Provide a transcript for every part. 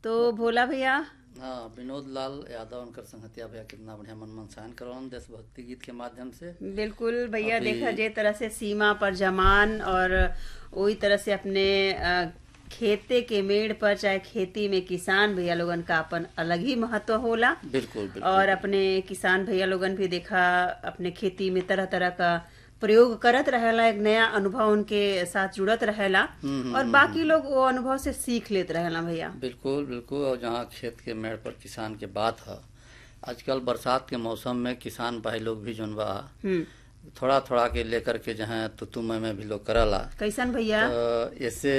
तो भोला भैया हाँ विनोद लाल यादव उनकर संगतिया भैया कितना बढ़िया मन मनसायन करवन देशभक्ति गीत के माध्यम से बिल्कुल भैया अभी- देखा जे तरह से सीमा पर जमान और वही तरह से अपने अ, खेते के मेड़ पर चाहे खेती में किसान भैया लोगन का अपन अलग ही महत्व होला बिल्कुल बिल्कुल और अपने किसान भैया लोगन भी देखा अपने खेती में तरह तरह का प्रयोग करत रहेला एक नया अनुभव उनके साथ जुड़त रहेला और बाकी लोग वो अनुभव से सीख लेत रहेला भैया बिल्कुल बिल्कुल और जहाँ खेत के मेड़ पर किसान के बात है आजकल बरसात के मौसम में किसान भाई लोग भी जोन बा हम्म थोड़ा थोड़ा के लेकर के जहाँ तुतु में में भी लोग करला कैसन भैया तो ऐसे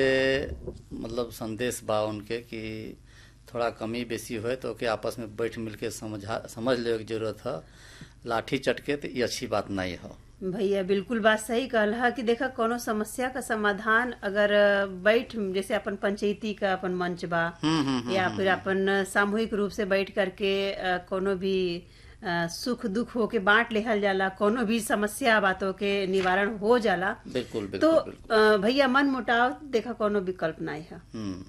मतलब संदेश बा उनके कि थोड़ा कमी बेसी होए तो ओके आपस में बैठ मिल के समझा समझ ले के जरूरत है लाठी चटके तो ये अच्छी बात नहीं है भैया बिल्कुल बात सही कहल है कि देखा कोनो समस्या का समाधान अगर बैठ जैसे अपन पंचायती का अपन मंच बा हम्म हम्म या फिर अपन सामूहिक रूप से बैठ करके अ, कोनो भी अ, सुख दुख होके बांट लेहल जाला कोनो भी समस्या बातों के निवारण हो जाला बिल्कुल तो बिल्कुल बिल्कुल अ, भैया मन मुटाव देखा कोनो विकल्प नहीं है हम्म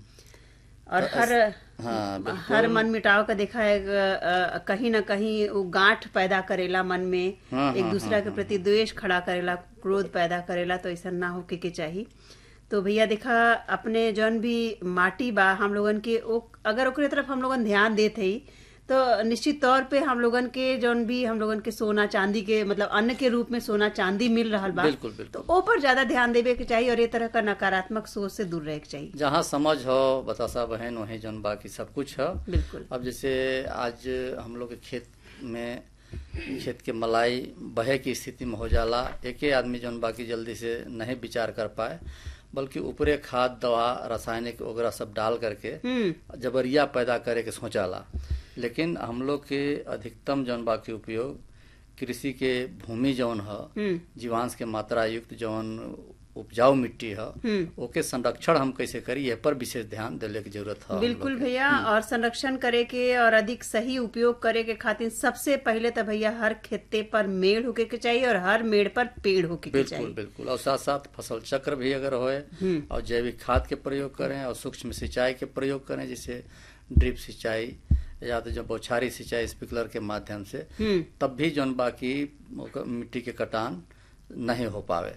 और हर हाँ बिल्कुल हर मन मिटाव का देखा है अ, कहीं ना कहीं वो गांठ पैदा करेला मन में हाँ, एक हाँ, दूसरा के प्रति द्वेष खड़ा करेला क्रोध पैदा करेला तो ऐसा ना होके के चाहिए तो भैया देखा अपने जौन भी माटी बा हम लोगन के ओ अगर ओकरे तरफ हम लोगन ध्यान देते ही तो निश्चित तौर पे हम लोगन के जौन भी हम लोगन के सोना चांदी के मतलब अन्न के रूप में सोना चांदी मिल रहल बा बिल्कुल बिल्कुल तो ओ पर ज्यादा ध्यान देवे के चाहिए और ये तरह का नकारात्मक सोच से दूर रहे के चाहिए जहाँ समझ हो बतासा बहन वहीं जौन बाकी सब कुछ है बिल्कुल अब जैसे आज हम लोग के खेत में खेत के मलाई बहे की स्थिति में हो जाला एके आदमी जौन बाकी जल्दी से नहीं विचार कर पाए बल्कि ऊपरे खाद दवा रासायनिक वगैरह सब डाल करके हम्म जबरिया पैदा करे के सोचाला लेकिन हम लोग के अधिकतम जौन बाकी उपयोग कृषि के भूमि जौन ह हम्म जीवांश के मात्रा युक्त जौन उपजाऊ मिट्टी ह हम्म ओके संरक्षण हम कैसे करी ये पर विशेष ध्यान देने की जरूरत है हम बिल्कुल लोग के। भैया और संरक्षण करे के और अधिक सही उपयोग करे के खातिर सबसे पहले तो भैया हर खेते पर मेड़ होके के चाहिए और हर मेड़ पर पेड़ होके के बिल्कुल चाहिए बिल्कुल और साथ साथ फसल चक्र भी अगर होए और जैविक खाद के प्रयोग करें और सूक्ष्म सिंचाई के प्रयोग करें जैसे ड्रिप सिंचाई या तो जो बौछारी सिंचाई स्प्रिंकलर के माध्यम से हम्म तब भी जौन बाकी ओकर मिट्टी के कटान नहीं हो पावे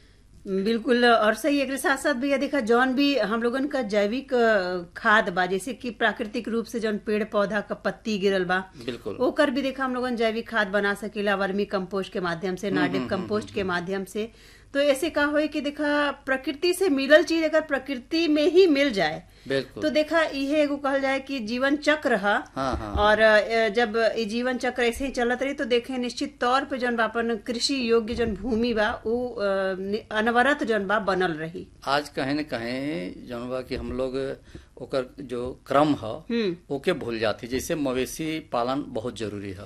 बिल्कुल और सही एक साथ साथ भैया देखा जौन भी हम लोगन का जैविक अ, खाद बा जैसे कि प्राकृतिक रूप से जौन पेड़ पौधा का पत्ती गिरल बा बिल्कुल ओकर भी देखा हम लोगन जैविक खाद बना सकेला वर्मी कंपोस्ट के माध्यम से नाडिक कंपोस्ट के माध्यम से तो ऐसे का होए कि देखा प्रकृति से मिलल चीज अगर प्रकृति में ही मिल जाए बिल्कुल तो देखा इहे एगो कहल जाए कि जीवन चक्र है हाँ हाँ और अ, जब ई जीवन चक्र ऐसे ही चलत रही तो देखे निश्चित तौर पे जौन बा अपन कृषि योग्य जौन भूमि बा उ अ, नि- अनवरत जौन बा बनल रही आज कहीं न कहीं जौन बा कि हम लोग ओकर जो क्रम है हम्म ओके भूल जाती जैसे मवेशी पालन बहुत जरूरी है